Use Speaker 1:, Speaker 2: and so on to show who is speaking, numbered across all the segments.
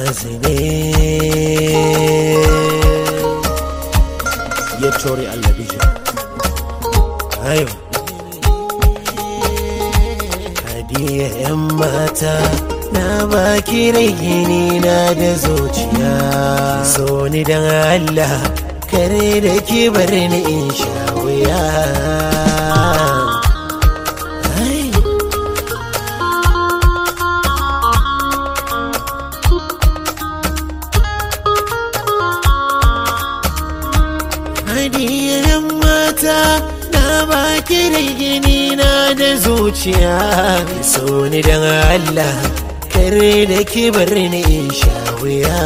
Speaker 1: zine ya tori Allah bijin ayo hadiya yan mata na baki raini na da zuciya so ni dan Allah kare da ki bar ni in sha wuya Ai. Hadiyan mata na baki da gini na da zuciya so ni dan Allah kare da ki bar ni in sha wuya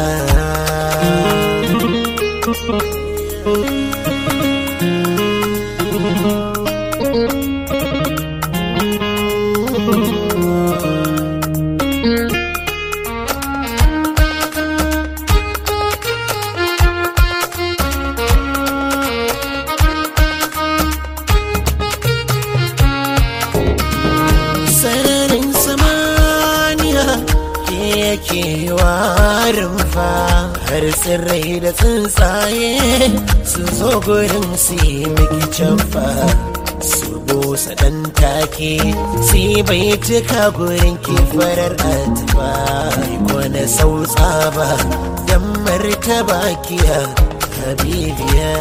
Speaker 1: sararin samaniya ke yake warin fa har tsirrai da tsuntsaye su zo gurin su yi miki canfa su busa ɗan take si bai cika gurin ki farar atifa ko na sautsa ba dan martaba kiya habibiya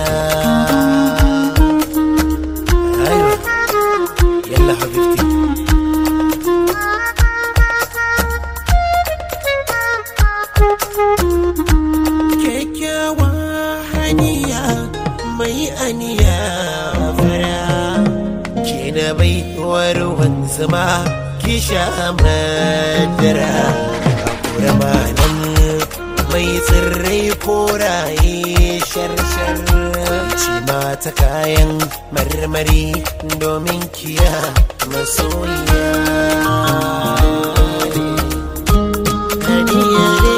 Speaker 1: Aywa. yalla habibti kyakkyawa haniya mai aniya fara ke na baiwar wanzama ki sha madara a nan mai tsirrai koraye sharshar ci mata kayan marmari domin kiya masoyiya Hadiya ne.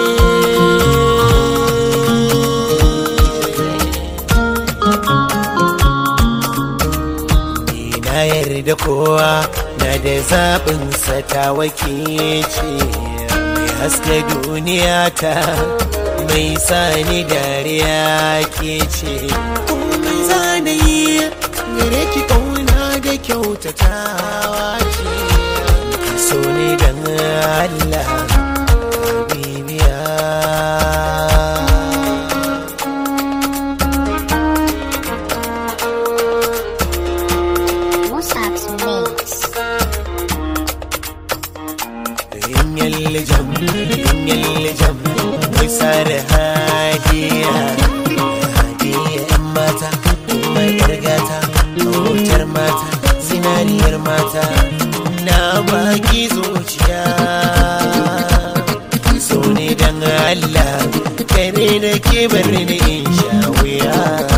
Speaker 1: Ni na yarda kowa na da zaɓinsa ta wakilci mai haska duniya ta mai sani dariya ke ce komai zanayi gare ki kauna da kyautatawa ce ki so ne don Allah bibiya
Speaker 2: Musab's Mix.
Speaker 1: Yallijam, yallijam, mai sare hadiya, hadiya ‘yan mata, mai gargata, hotar mata, zinariyar mata, na baki zuciya. So ne don Allah, kare da ke bar ni in sha wuya.